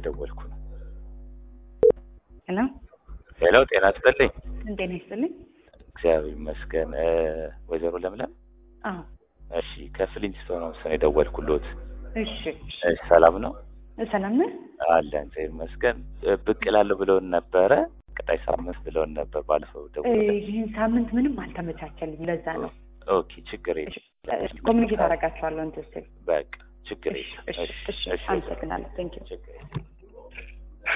ስለደወልኩ ነው። ሄሎ ሄሎ፣ ጤና ይስጥልኝ። ጤና ይስጥልኝ። እግዚአብሔር ይመስገን። እ፣ ወይዘሮ ለምለም አዎ እሺ፣ ከፍሊንስቶን ነው ስለ የደወልኩሎት። እሺ እሺ። እሺ፣ ሰላም ነው ሰላም ነህ? አለን። እግዚአብሔር ይመስገን። እ፣ ብቅ እላለሁ ብለውን ነበረ። ቀጣይ ሳምንት ብለውን ነበር ባለፈው እ፣ ደውለን። ይህን ሳምንት ምንም አልተመቻቸልኝ። ለዛ ነው ኦኬ፣ ችግር የለም። ኮሚኒኬት አደርጋቸዋለሁ እንትን ስል። በቃ ችግር እሺ የለም። እሺ እሺ። አመሰግናለሁ። ቴንኪው ችግር የለም።